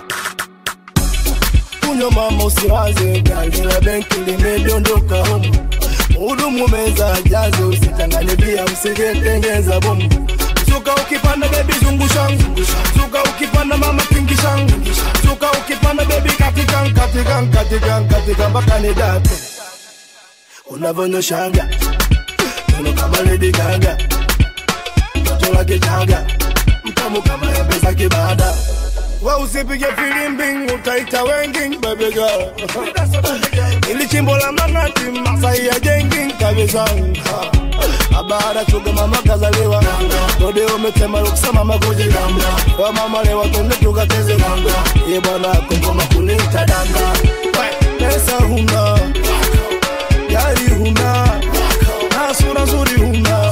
kunywa mama usiwaze gari la benki limedondoka humu hudumu meza jazo usichanganye bia usingetengeza bomu suka ukipanda bebi zungushangu suka ukipanda mama pingishangu suka ukipanda bebi katikan katikan katikan katikan mpaka ni date unavyonyoshaga uno kama Lady Gaga toto la kichaga tamu kama embe za kibada we usipige filimbi utaita wengi baby girl ili chimbo la mang'ati masai ya jengi kabisa abara chuga mama kazaliwa dode umetema rukusema makuji wa mama lewa tunde tukateze ye bwana kokoma kunita danga pesa huna gari huna na sura nzuri huna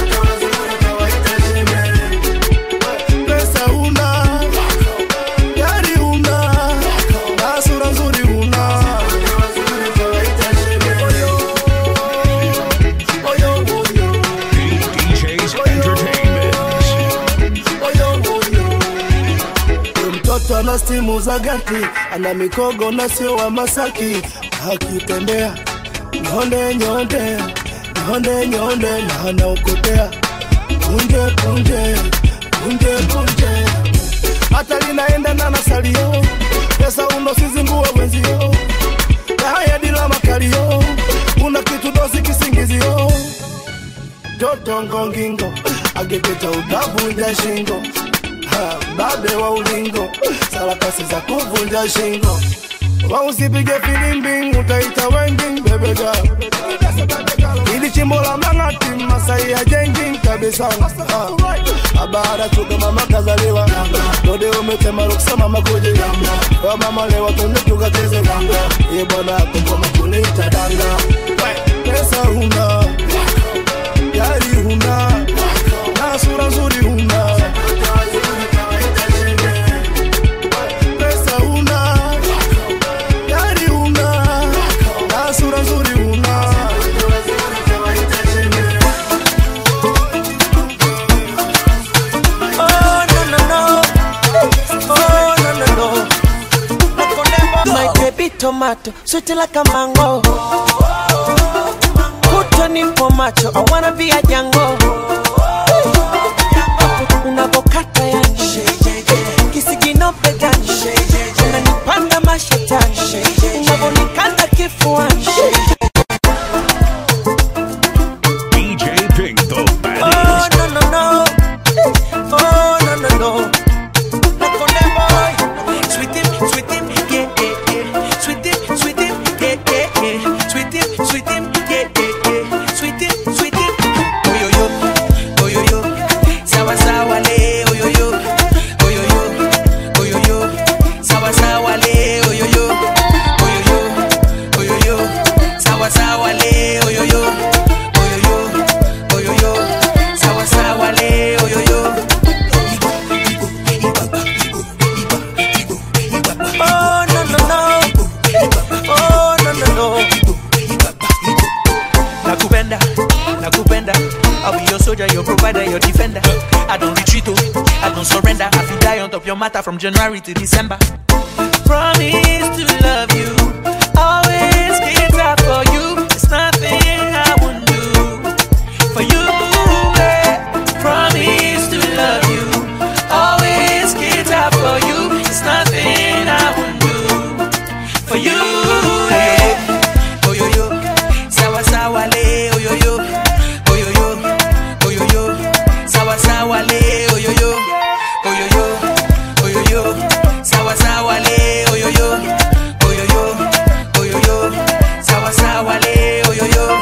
pesa huna gari huna na sura nzuri huna DJ's Entertainment. mtoto ana stimu za gati ana mikogo na sio wa masaki akitembea nyonde nyonde nyonde nyonde na anaokotea punje punje punje punje hata linaenda na nasalio pesa uno sizingue wenzio na haya dila makalio una kitu dosi kisingizio joto ngongingo agepeta utavunja shingo Ha, babe wa ulingo sarakasi za kuvunja shingo wausipige filimbi utaita wengi bebega ili chimbo la mang'ati masai ya jengi kabisa Ha, abara chuga mama kazaliwa dode umetema rukusema makuji wa mama lewa tunde tukacheze ye bwana kokoma kunita danga pesa huna gari huna na sura nzuri huna pesa huna gari huna na sura nzuri huna Oh, no, no, no. Oh, no, no, no. My baby tomato, sweet like a mango. Put on nipo macho, I wanna be a jango. Unavokata yani kisigino begani, unanipanda mashetani, unavonikanda kifuani. DJ Pink, the Oh, baddest. no, no, no. Oh, no, no, no. Nakone boy. Sweet him, sweet him, yeah, yeah, yeah. Sweet him, sweet him, yeah, yeah, yeah. Sweet him, sweet him, yeah, yeah, yeah. Sweet him, sweet him. Oh, yo, yo. Oh, yo, yo. Sawa, sawa, le. Oh, yo, yo. Oh, yo, yo. Oh, yo, yo. Sawa, sawa, le. Oh, yo, yo. Oh, yo, yo. Oh, yo, yo. Sawa, sawa, le. Oh, yo, yo. Oh, yo, yo. Oh, yo, yo. Sawa, sawa, le. Oh, yo, yo. Oh, no, no, no. Oh, no, no, no. Nakupenda, nakupenda. I'll be your soldier, your provider, your defender. I don't retreat, oh, I don't surrender. I feel die on top your matter from January to December. Promise to love you, always get up for you. There's nothing I wouldn't do for you. eh. Promise to love you, always get up for you. There's nothing I wouldn't do for you. eh. Oh yo yo, sawa sawa le, oh yo yo, oh yo yo, oh yo yo, sawa sawa le, oh yo yo, oh yo yo, oh yo yo, sawa sawa le, oh yo yo, oh yo yo, oh yo yo, sawa sawa le, oh yo yo.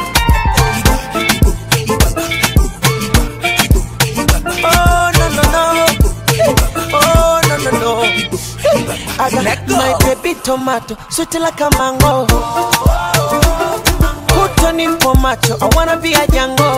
Oh no no no, oh no no no. I got my baby tomato, sweet like a mango. Put on nipo macho, I wanna be a jango.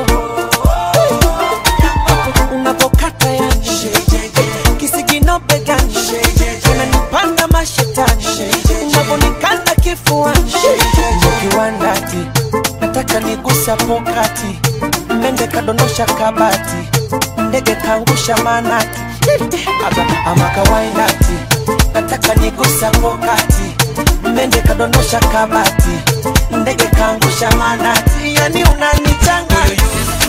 Unavokata yani, kisigino begani, unanipanda mashetani, unavonikanda kifuani, kiwandati, nataka nigusa pokati, mende kadondosha kabati, ndege kaangusha manati, Aba- ama kawainati, nataka nigusa pokati, mende kadondosha kabati, ndege kaangusha manati, yani unanichanganya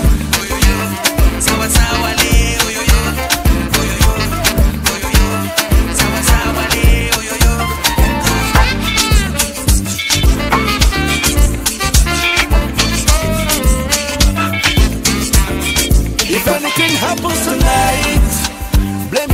sawa sawa le, oh yo yo, oh yo yo, oh yo yo, sawa sawa le, oh yo yo. If anything happens tonight, blame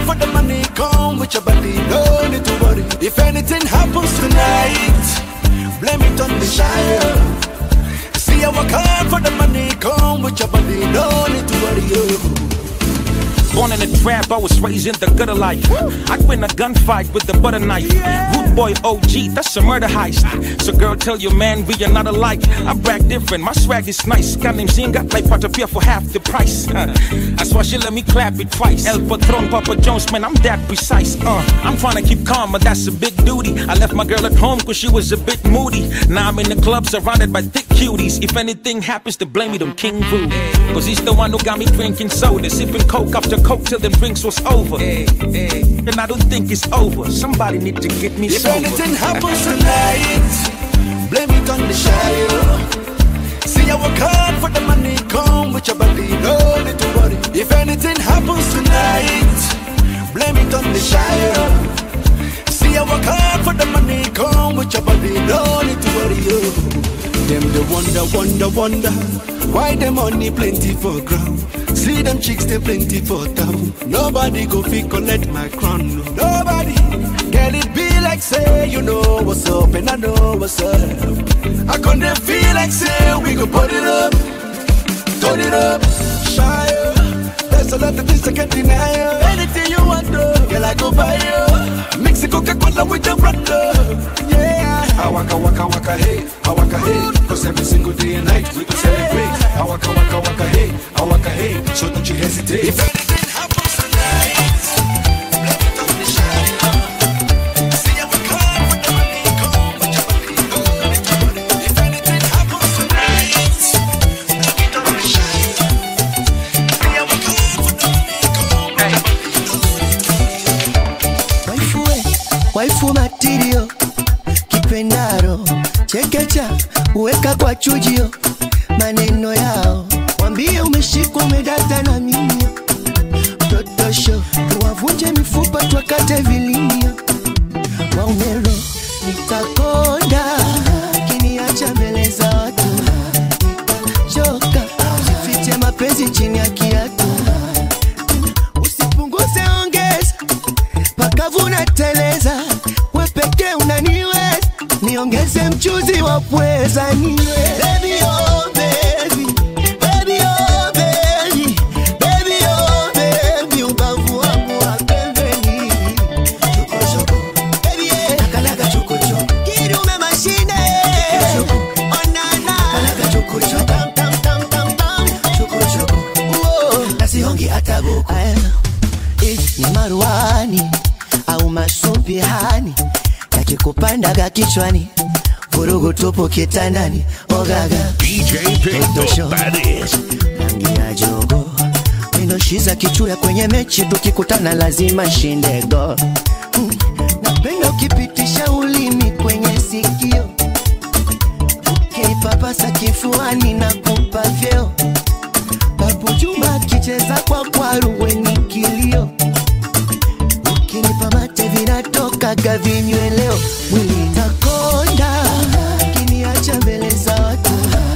for the money, come with your body, no need to worry. If anything happens tonight, blame it on the child. See, I work hard for the money, come with your body, no need to worry. Oh. Born in a trap, I was raised in the gutter life. I win a gunfight with the butter knife. Root boy OG, that's a murder heist. So girl, tell your man we are not alike. I brag different, my swag is nice. Guy named Zinga, like Patapia for half the price. Uh, that's why she let me clap it twice. El Patron, Papa Jones, man, I'm that precise. Uh, I'm trying to keep calm, but that's a big duty. I left my girl at home cause she was a bit moody. Now I'm in the club surrounded by thick cuties. If anything happens to blame it on King Vu. Cause he's the one who got me drinking soda, sipping coke after coke till the drinks was over. And I don't think it's over. Somebody need to get me If sober. anything happens tonight, blame it on the child. See, I work hard for the money, come with your body, no need to worry. If anything happens tonight, blame it on the child. See, I work hard for the money, come with your body, no need to worry. Oh. Them the wonder, wonder, wonder, why the money plenty for ground. See them chicks, they plenty for town. Nobody go fi collect my crown. no. Nobody. Girl, it be like say you know what's up and I know what's up. I couldn't feel like say we go put it up, turn it up, shy. There's a lot of things I can't deny. you. Anything you want, though, girl, I go buy you. Mix the Coca-Cola with the brother. Yeah. I waka waka waka hey, I waka hey. Cause every single day and night we can celebrate. I waka waka waka hey, I waka hey. So don't you hesitate. If anything happens tonight, Waifu we, waifu matirio kipendaro chekecha uweka kwa chujio maneno yao wambie umeshikwa umedata na mimio totosho tuwavunje mifupa twakate vilimio waumero nitakonda kiniacha mbele za watu nitachoka sifiche mapenzi chini ya kiatu usipunguze ongeza pakavuna teleza we pekee unaniweza niongeze mchuzi wa pweza niwe Baby, oh, baby. Baby, oh, baby. Baby, oh, baby. Ubavu wangu wa pembeni. Chokochoko. Baby, eh. Nakalaga chokochoko. Kidume mashine. Onana. Nakalaga chokochoko. Tam, tam, tam, tam, tam. Chokochoko. Uo. Na sihongi hata buku. Aya. Eh, ni maruani au masumpihani yakikupandaga kichwani vurugu tupu kitandani ogaga DJ Pinto, that is. rangi ya jogo minoshiza kichuya kwenye mechi tukikutana lazima shinde go Mm, napenda ukipitisha ulimi kwenye sikio ukipapasa kifuani na kumpa vyeo papu juma akicheza kwa kwaru wenye kilio ukinipa mate vinatokaga vinyweleo mwili takonda kiniacha mbele za watu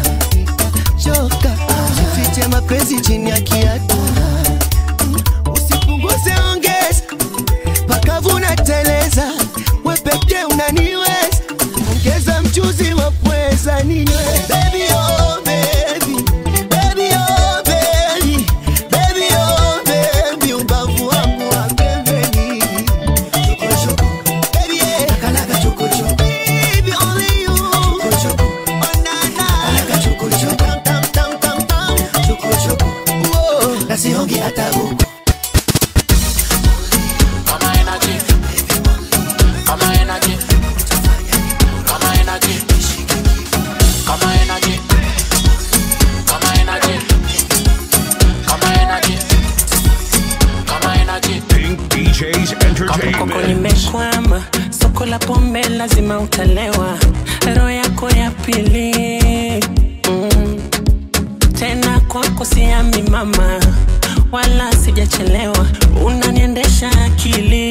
choka jifiche mapenzi chini ya kiatu usipunguze ongeza pakavuna teleza we pekee unaniweza ongeza mchuzi wa pweza ninywe Baby, oh, baby. Baby, oh, baby. Baby, oh, baby. Ubavu wangu wa pembeni. Chokochoko. Baby, eh. Nakalaga chokochoko. Baby, only you. Chokochoko. Oh, na, na. Nakalaga chokochoko. Tam, tam, tam, tam, tam. Chokochoko. Uo. Na sihongi hata buku. Kama energy. Kama energy. Kama energy. Kama energy. Kama energy. Kama energy. Kama energy. Pink DJs Koko Entertainment. nimekwama, soko la pombe lazima utalewa, roho yako ya pili mm. Tena kwako siami mama, wala sijachelewa, unaniendesha akili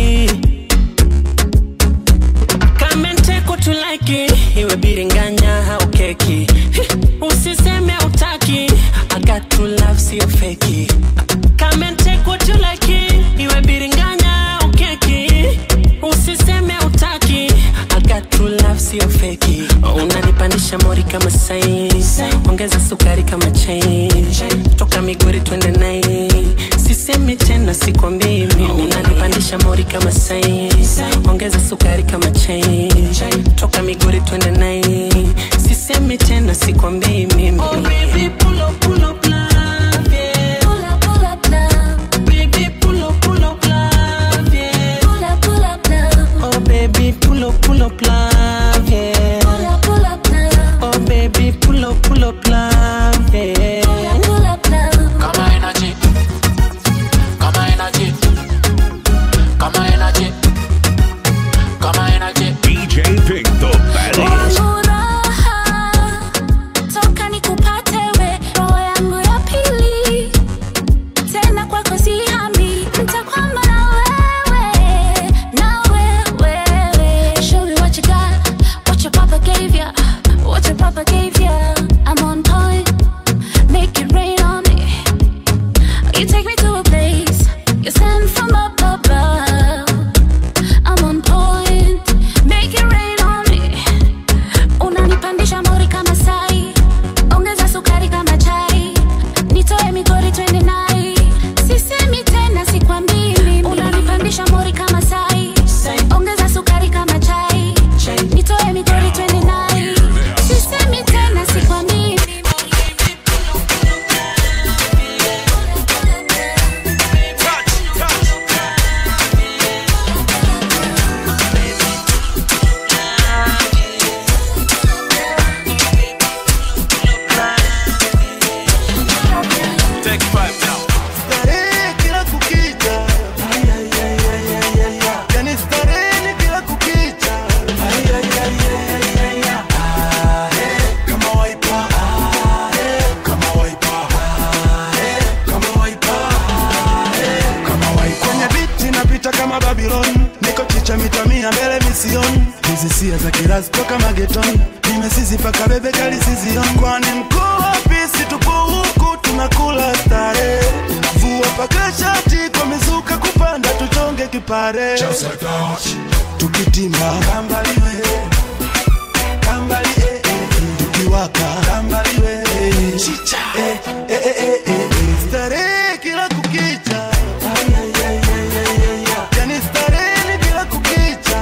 kamenteko tulaki iwe biringanya au keki usiseme utaki I got to love sio feki kamenteko tulaki iwe biringanya unanipandisha mori kama sai ongeza sukari kama chai toka migori twende nai sisemi tena sikwambii mimi oh, baby, pull up, pull up, love, yeah. Pull up, pull up, love. Baby, pull up, pull up, love, yeah. Pull up, pull up, love. Oh, baby, pull up, pull up, love, yeah. Pull up, pull up, love. Oh, baby, pull up, pull up, love, yeah. Pull up, pull up, love. Kama energy. Kama energy. Kama energy. Kama energy. DJ Pick the baddest. Furaha, toka nikupate we, roho yangu ya pili. Tena kwako sihami, nitakwama na wewe, na wewe. Show me what you got, what your papa gave ya, what your papa gave ya. I'm on point, make it rain on me. You take me to a place you send from up above. I'm on point, make it rain on me. Unanipandisha mori kama sai, ongeza sukari kama chai, nitoe migori twende nai. Sisemi tena sikwambii mimi. Unanipandisha mori kama sai, ongeza sukari kama chai, nitoe migori twende nai. Sisemi tena sikwambii mimi. Take five now. Starehe kila kukicha. Yani starehe ni kila kukicha. Ah, eh, kama waipa. Ah, eh, kama waipa. Ah, eh, kama waipa. Ah, eh, kama waipa. Kwenye biti napita kama Babylon niko chicha mita mia mbele mision hizi sia za kirazi toka mageton nimesizi paka bebe kali sizion kwani mkuu wapi si tupo huku tunakula stare vua paka shati kwa mizuka kupanda tuchonge kipare tukitimba kambaliwe kambali eh, eh, eh. tukiwaka kambaliwe eh, chicha eh, eh, eh, eh, eh, eh. starehe kila kukicha yani starehe ni kila kukicha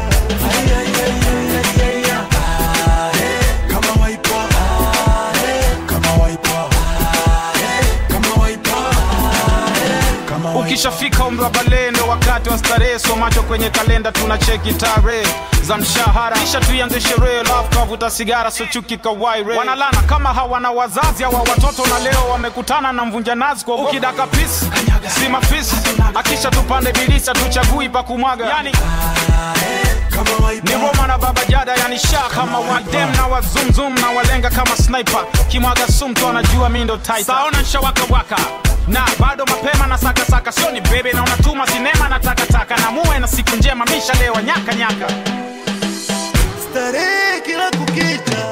Ah, eh, kama waipa Ah, eh, kama waipa Ah, eh, kama waipa Ah, eh, kama waipa ukishafika umri wa bale ndo wakati wa starehe so macho kwenye kalenda tuna cheki tarehe za mshahara kisha tuianze sherehe lafu kavuta sigara so chuki kawaire wanalana kama hawana wazazi hawa watoto na leo wamekutana na mvunja nazi kwa ukidaka pisi si mafisi akisha tupande bilisa tuchagui pa kumwaga yani ni Roma na baba jada yani sha kama wadem na wazumzum na walenga kama sniper kimwaga sumtu anajua mi ndo tight saona nshawakawaka na bado mapema na sakasaka sio ni bebe na unatuma sinema na takataka na muwe na siku njema misha lewa nyaka nyaka starehe kila kukicha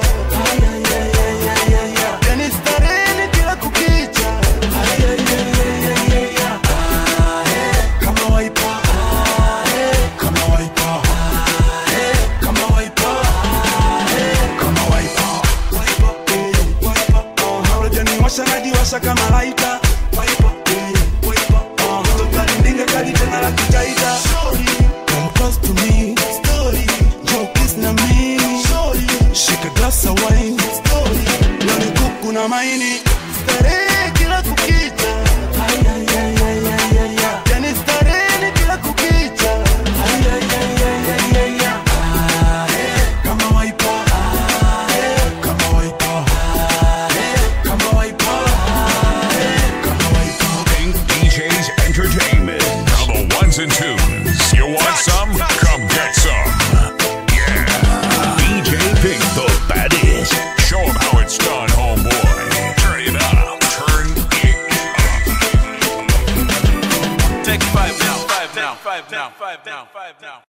yani starehe ni kila kukicha Ah, eh, kama waipa Ah, eh, kama waipa Ah, eh, kama waipa Ah, eh, kama waipa Waipa, eh, waipa, oh, haulajaniwasha najiwasha kama laita Waipa, eh, waipa, oh, toka lindinga kali tena la kitaita Come close to me, story. Joe kiss na me, story. Shake a glass of wine, story. Leo ni kuku na maini, starehe kila kukicha. Yani starehe ni kila kukicha. Ah, eh, kama waipa. Ah, eh, kama waipa. Ah, eh, kama waipa. Ah, eh, kama waipa. Pink DJs Entertainment. Now the ones and twos. You want some? Come get some. Yeah. DJ Pink the baddest. Show 'em how it's done, homeboy. Turn it up. Turn it up. Take five now, five now, five now, five now, five now.